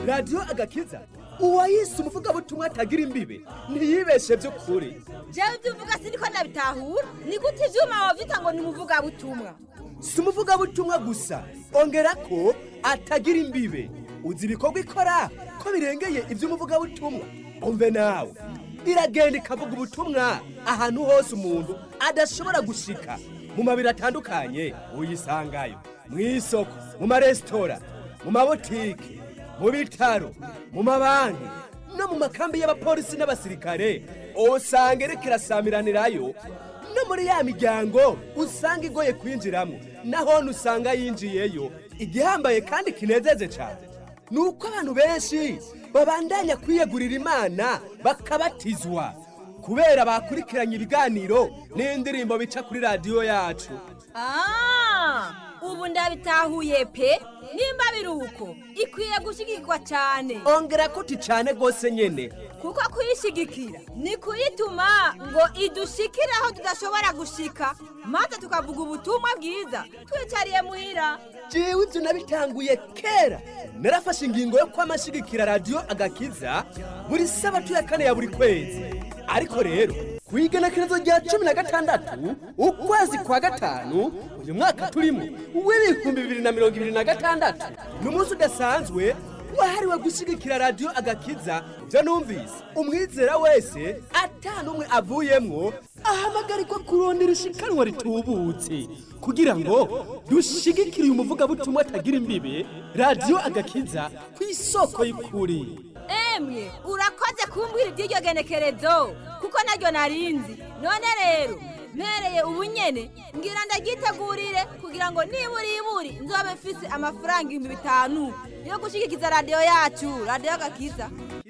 radiyo agakiza uwayise umuvugabutumwa atagira imbibe ntiyibeshe by'ukuri jewe ibyo uvuga siniko nabitahura ni gute ivyuma wavyita ngo ni umuvugabutumwa si umuvugabutumwa gusa ongera ko atagira imbibe uzi ibikorwa ikora ko birengeye iby'umuvugabutumwa umve nawe iragenda ikavuga ubutumwa ahantu hose umuntu adashobora gushika mu mabiro atandukanye uyisangayo mu isoko mu maresitora mu mabotike mu bitaro mu mabanki no mu makambi y'abapolisi n'abasirikare usanga iriko irasamiranirayo no muri ya miryango usanga igoye kwinjiramo naho usanga yinjiyeyo igihambaye kandi kinezeje cyane ni uko abantu benshi babandanya kwiyegurira imana bakabatizwa kubera bakurikiranye ibiganiro n'indirimbo bica kuri radiyo yacu Ah, ubu ndabitahuye pe nimba biruko ikwiye gushigikirwa cyane ongera kuti cyane rwose nyine kuko kuyishigikira ni kuyituma ngo idushikire aho tudashobora gushika maze tukavuga ubutumwa bwiza twicariye muhira jewe ibyo nabitanguye kera narafashe ingingo yo kwamashigikira radiyo agakiza buri sabato ya kane ya buri kwezi ariko rero ku igenekerezo rya cumi na gatandatu ukwezi kwa gatanu uyu mwaka turimo w'ibihumbi bibiri na mirongo ibiri na gatandatu ni umunsi udasanzwe wahariwe gushyigikira radiyo agakiza ibyo numvise umwizera wese atanumwe avuyemwo ahamagarirwa kurondera ishikanwa ritubutse kugira ngo dushigikire uyu muvugabutumwa atagira imbibe radiyo agakiza ku isoko y'ukuri emwe urakoze kumbwira iby'iryo genekerezo kuko naryo narinzi none rero mpereye ubu nyene ngira ndagitegurire kugira ngo nibura iburi nzobe mfise amafaranga ibihumbi bitanu yo gushigikiza radiyo yacu radiyo gakiza